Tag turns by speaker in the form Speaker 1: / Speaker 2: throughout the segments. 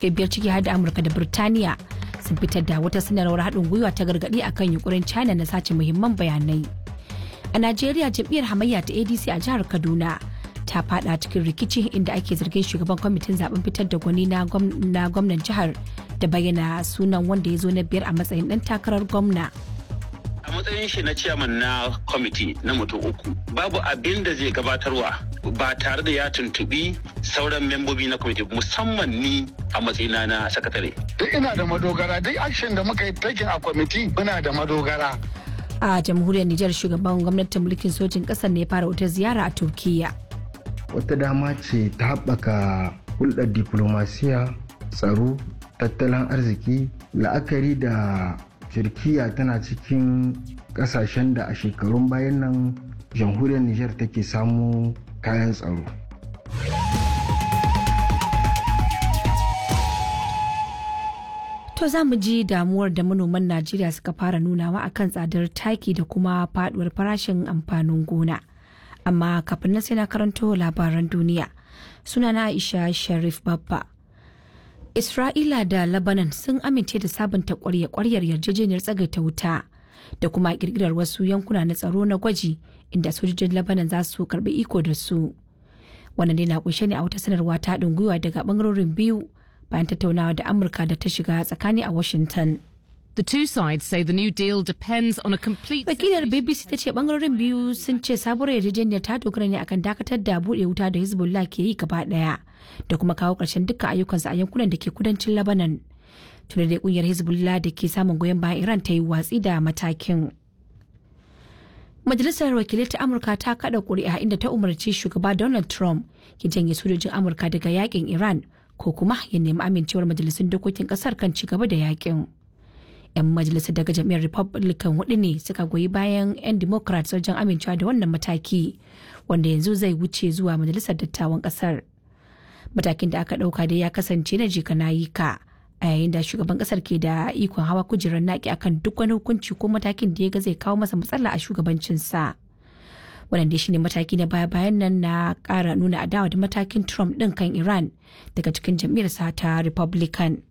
Speaker 1: biyar ciki har da amurka da birtaniya sun fitar da wata sanarwar haɗin gwiwa ta gargaɗi akan yunkurin china na sace muhimman bayanai a najeriya jam'iyyar hamayya ta adc a jihar kaduna ta fada cikin rikici inda ake zargin shugaban kwamitin zaben fitar da gwani na gwamnan jihar da bayyana sunan wanda ya zo na biyar a matsayin dan takarar gwamna
Speaker 2: a matsayin shi na ciyaman na kwamiti na mutum uku babu abin da zai gabatarwa ba tare da ya tuntubi sauran membobi na kwamiti musamman ni a matsayina na sakatare
Speaker 3: duk ina da madogara duk action da muka yi taking a kwamiti muna da madogara
Speaker 1: a jamhuriyar nijar shugaban gwamnatin mulkin sojin ƙasar ne ya fara wata ziyara a turkiyya
Speaker 4: wata dama ce ta haɓaka hulɗar diplomasiya tsaro tattalin arziki la'akari da turkiya tana cikin ƙasashen da a shekarun bayan nan jamhuriyar nijar take samu kayan tsaro
Speaker 1: To za mu ji damuwar da manoman Najeriya suka fara nunawa akan tsadar taki da kuma faduwar farashin amfanin gona. amma kafin nan sai na karanto labaran duniya sunana aisha sharif babba isra'ila da lebanon sun amince da sabunta kwarya-kwaryar yarjejeniyar tsagaita wuta da kuma kirkirar wasu yankuna na tsaro na gwaji inda sojojin lebanon za su karbi iko da su wannan dai na kunshe ne a wata sanarwa ta haɗin gwiwa daga bangarorin biyu bayan tattaunawa da amurka da ta shiga tsakani a washington
Speaker 5: The two sides say the new deal depends on a complete.
Speaker 1: Wakilar BBC ta ce bangarorin biyu sun ce sabuwar yarjejeniyar ta dogara ne akan dakatar da buɗe wuta da Hezbollah ke yi gaba ɗaya da kuma kawo ƙarshen dukkan ayyukansu a yankunan da ke kudancin Lebanon. Tuna da ƙungiyar Hezbollah da ke samun goyon bayan Iran ta yi watsi da matakin. Majalisar wakilai ta Amurka ta kada ƙuri'a inda ta umarci shugaba Donald Trump ya janye sojojin Amurka daga yakin Iran ko kuma ya nemi amincewar majalisun dokokin ƙasar kan ci gaba da yakin. 'yan majalisar daga jam'iyyar republican hudu ne suka goyi bayan 'yan democrats wajen amincewa da wannan mataki wanda yanzu zai wuce zuwa majalisar dattawan kasar matakin da aka dauka dai ya kasance na jika na yi ka a yayin da shugaban kasar ke da ikon hawa kujerar naki akan duk wani hukunci ko matakin da ya ga zai kawo masa matsala a shugabancinsa wannan dai shine mataki na baya bayan nan na kara nuna adawa da matakin trump din kan iran daga cikin jam'iyyarsa ta republican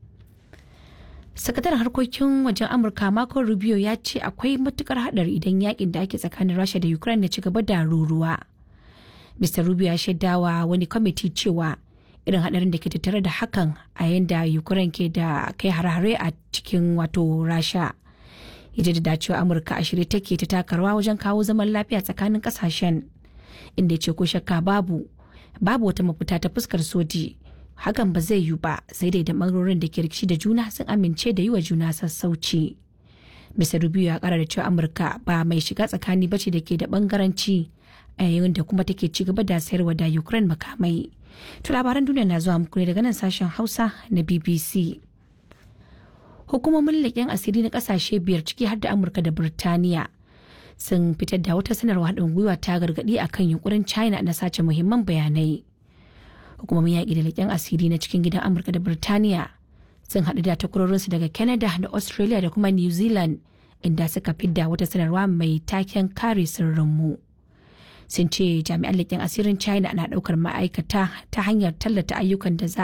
Speaker 1: sakataren harkokin wajen amurka marco rubio ya ce akwai matukar hadari idan yakin da ake tsakanin rasha da ukraine ya ci gaba da ruruwa mr rubio ya shaidawa wani kwamiti cewa irin hadarin da ke tattare da hakan a yayin da ukraine ke da kai hare-hare a cikin wato rasha ya da cewa amurka a shirye take ta takarwa wajen kawo zaman lafiya tsakanin kasashen inda ya ce ko shakka babu babu wata mafita ta fuskar soji hakan ba zai yiwu ba sai dai da bangarorin da ke rikici da juna sun amince da yi wa juna sassauci. Mr. Rubio ya kara da cewa Amurka ba mai shiga tsakani bace da ke da bangaranci a yayin da kuma take ci gaba da sayarwa da Ukraine makamai. To labaran duniya na zuwa muku ne daga nan sashen Hausa na BBC. Hukumomin leƙen asiri na ƙasashe biyar ciki har da Amurka da Birtaniya sun fitar da wata sanarwa haɗin gwiwa ta gargaɗi akan yunkurin China na sace muhimman bayanai. hukumomin yaƙi da leƙen asiri na cikin gidan amurka da birtaniya sun haɗu da takwarorinsu daga canada da australia da kuma new zealand inda suka fidda wata sanarwa mai taken kare sirrinmu sun ce jami'an leƙen asirin china na ɗaukar ma'aikata ta hanyar tallata ayyukan da za